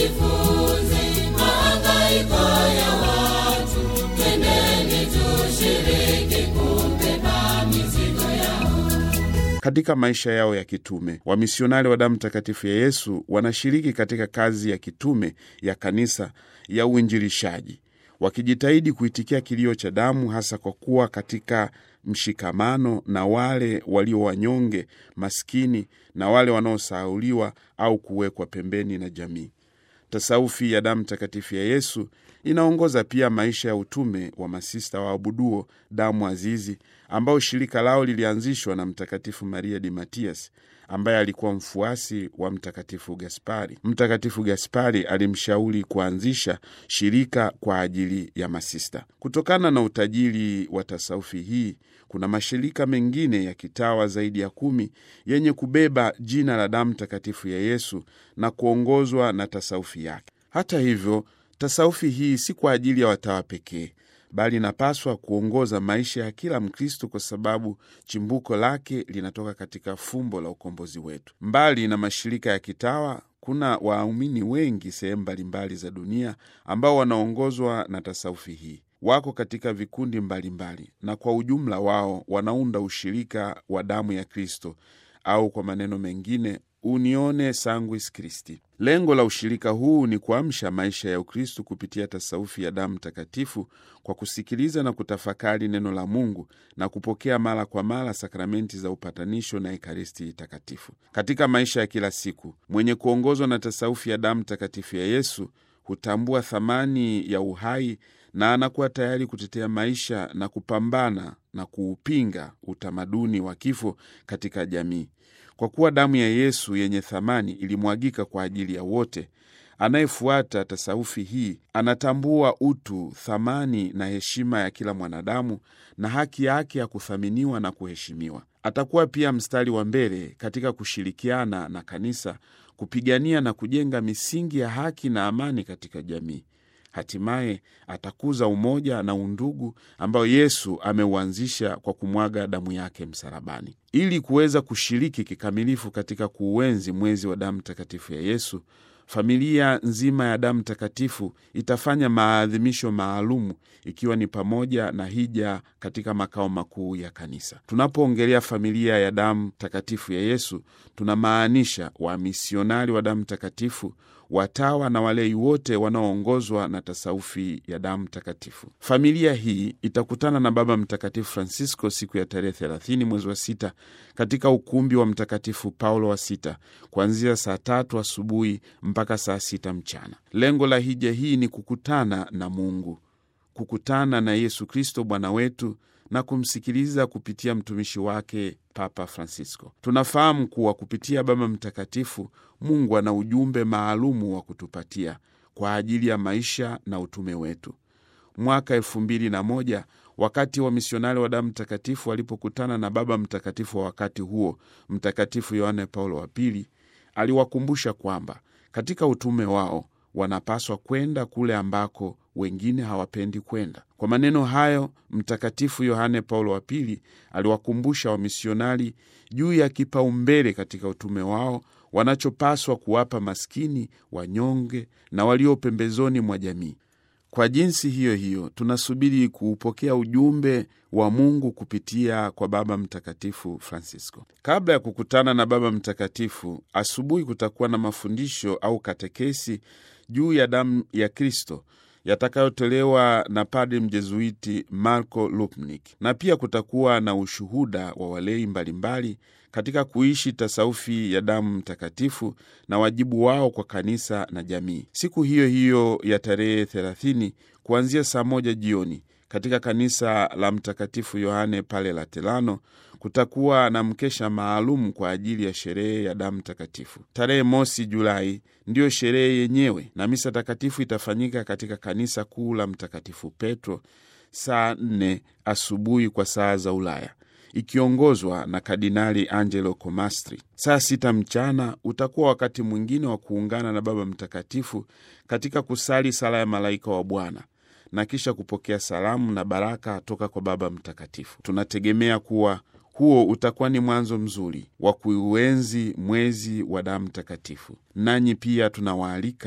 tujifunze mahangaiko ya watu, twendeni tushiriki kubeba mizigo yao. Katika maisha yao ya kitume, wamisionari wa damu takatifu ya Yesu wanashiriki katika kazi ya kitume ya kanisa ya uinjilishaji, wakijitahidi kuitikia kilio cha damu, hasa kwa kuwa katika mshikamano na wale walio wanyonge, maskini na wale wanaosahauliwa au kuwekwa pembeni na jamii. Tasaufi ya damu takatifu ya Yesu inaongoza pia maisha ya utume wa masista waabuduo damu azizi, ambao shirika lao lilianzishwa na Mtakatifu Maria di Matias ambaye alikuwa mfuasi wa Mtakatifu Gaspari. Mtakatifu Gaspari alimshauri kuanzisha shirika kwa ajili ya masista. Kutokana na utajiri wa tasaufi hii, kuna mashirika mengine ya kitawa zaidi ya kumi yenye kubeba jina la damu takatifu ya Yesu na kuongozwa na tasaufi yake. Hata hivyo, tasaufi hii si kwa ajili ya watawa pekee bali inapaswa kuongoza maisha ya kila Mkristo kwa sababu chimbuko lake linatoka katika fumbo la ukombozi wetu. Mbali na mashirika ya kitawa, kuna waumini wengi sehemu mbalimbali za dunia ambao wanaongozwa na tasaufi hii. Wako katika vikundi mbalimbali mbali, na kwa ujumla wao wanaunda ushirika wa damu ya Kristo au kwa maneno mengine Unione Sanguis Christi. Lengo la ushirika huu ni kuamsha maisha ya Ukristu kupitia tasaufi ya damu takatifu kwa kusikiliza na kutafakari neno la Mungu na kupokea mara kwa mara sakramenti za upatanisho na Ekaristi takatifu. Katika maisha ya kila siku, mwenye kuongozwa na tasaufi ya damu takatifu ya Yesu hutambua thamani ya uhai na anakuwa tayari kutetea maisha na kupambana na kuupinga utamaduni wa kifo katika jamii. Kwa kuwa damu ya Yesu yenye thamani ilimwagika kwa ajili ya wote, anayefuata tasaufi hii anatambua utu, thamani na heshima ya kila mwanadamu na haki yake ya kuthaminiwa na kuheshimiwa. Atakuwa pia mstari wa mbele katika kushirikiana na kanisa kupigania na kujenga misingi ya haki na amani katika jamii. Hatimaye atakuza umoja na undugu ambao Yesu ameuanzisha kwa kumwaga damu yake msalabani. Ili kuweza kushiriki kikamilifu katika kuuenzi mwezi wa damu takatifu ya Yesu, familia nzima ya damu takatifu itafanya maadhimisho maalumu, ikiwa ni pamoja na hija katika makao makuu ya kanisa. Tunapoongelea familia ya damu takatifu ya Yesu, tunamaanisha wamisionari wa damu takatifu watawa na walei wote wanaoongozwa na tasaufi ya damu takatifu. Familia hii itakutana na Baba Mtakatifu Francisco siku ya tarehe 30 mwezi wa sita katika ukumbi wa Mtakatifu Paulo wa sita kuanzia saa tatu asubuhi mpaka saa sita mchana. Lengo la hija hii ni kukutana na Mungu, kukutana na Yesu Kristo Bwana wetu na kumsikiliza kupitia mtumishi wake Papa Francisco. Tunafahamu kuwa kupitia Baba Mtakatifu Mungu ana ujumbe maalumu wa kutupatia kwa ajili ya maisha na utume wetu. Mwaka elfu mbili na moja wakati wa misionari wa damu takatifu walipokutana na Baba Mtakatifu wa wakati huo, Mtakatifu Yohane Paulo wa Pili aliwakumbusha kwamba katika utume wao wanapaswa kwenda kule ambako wengine hawapendi kwenda. Kwa maneno hayo, Mtakatifu Yohane Paulo wa Pili aliwakumbusha wamisionari juu ya kipaumbele katika utume wao wanachopaswa kuwapa maskini, wanyonge na walio pembezoni mwa jamii. Kwa jinsi hiyo hiyo, tunasubiri kuupokea ujumbe wa Mungu kupitia kwa Baba Mtakatifu Francisco. Kabla ya kukutana na Baba Mtakatifu, asubuhi kutakuwa na mafundisho au katekesi juu ya damu ya Kristo yatakayotolewa na padri mjezuiti Marco Lupnik, na pia kutakuwa na ushuhuda wa walei mbalimbali katika kuishi tasaufi ya damu mtakatifu na wajibu wao kwa kanisa na jamii. Siku hiyo hiyo ya tarehe 30 kuanzia saa moja jioni katika kanisa la Mtakatifu Yohane pale Laterano kutakuwa na mkesha maalum kwa ajili ya sherehe ya damu takatifu. Tarehe mosi Julai ndiyo sherehe yenyewe, na misa takatifu itafanyika katika kanisa kuu la Mtakatifu Petro saa nne asubuhi kwa saa za Ulaya, ikiongozwa na Kardinali Angelo Comastri. Saa sita mchana utakuwa wakati mwingine wa kuungana na Baba Mtakatifu katika kusali sala ya malaika wa Bwana na kisha kupokea salamu na baraka toka kwa Baba Mtakatifu. Tunategemea kuwa huo utakuwa ni mwanzo mzuri wa kuuenzi mwezi wa damu takatifu. Nanyi pia tunawaalika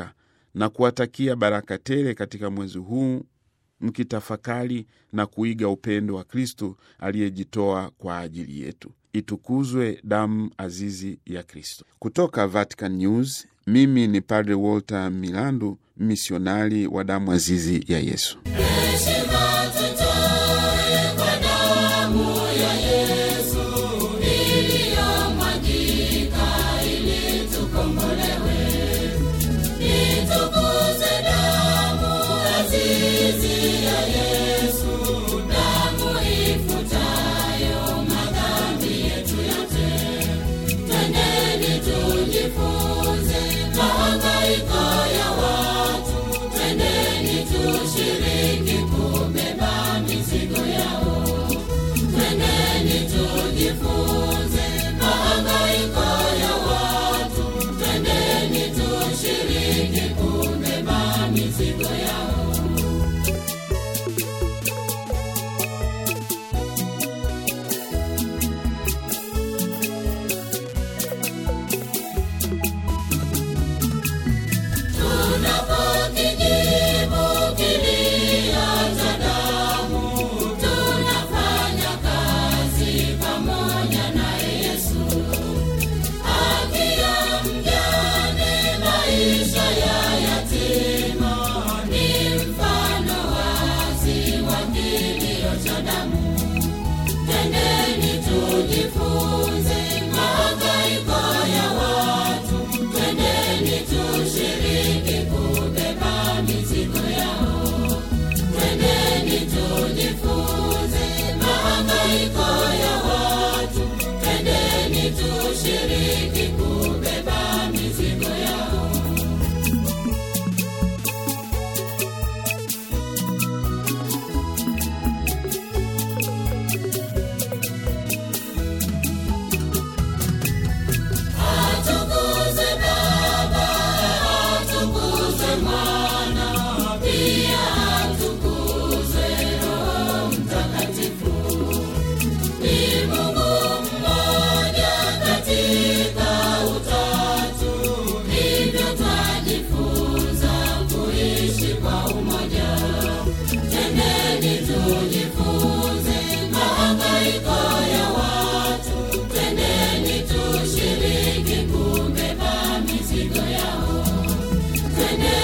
na kuwatakia baraka tele katika mwezi huu mkitafakari na kuiga upendo wa Kristo aliyejitoa kwa ajili yetu. Itukuzwe damu azizi ya Kristo. Kutoka Vatican News, mimi ni Padre Walter Milandu, misionari wa damu azizi ya Yesu. Heshima tutoe kwa damu ya Yesu iliyomwagika ili tukombolewe. Itukuze damu azizi ya Yesu, damu ifutayo madhambi yetu yote. Twendeni tujifunze mahangaiko ya watu, twendeni tushiriki kubeba mizigo yao. Twendeni tujifunze mahangaiko ya watu, twendeni tushiriki kubeba mizigo yao. Tunapokijibu kilio cha damu, tunafanya kazi pamoja naye Yesu. Haki ya mjane, maisha ya yatima, ni mfano wazi wa kilio cha damu. Twendeni tujifunze mahangaiko ya watu, twendeni tushiriki kubeba mizigo yao. Twendeni tujifunze mahangaiko ya watu, twendeni tushiriki kubeba mizigo yao. Atukuzwe Baba, atukuzwe Mwana, pia atukuzwe Roho Mtakatifu. Ni Mungu mmoja katika Utatu, hivyo twajifunza kuishi kwa umoja. Twendeni tujifunze mahangaiko ya watu, twendeni tushiriki kubeba mizigo yao. Twendeni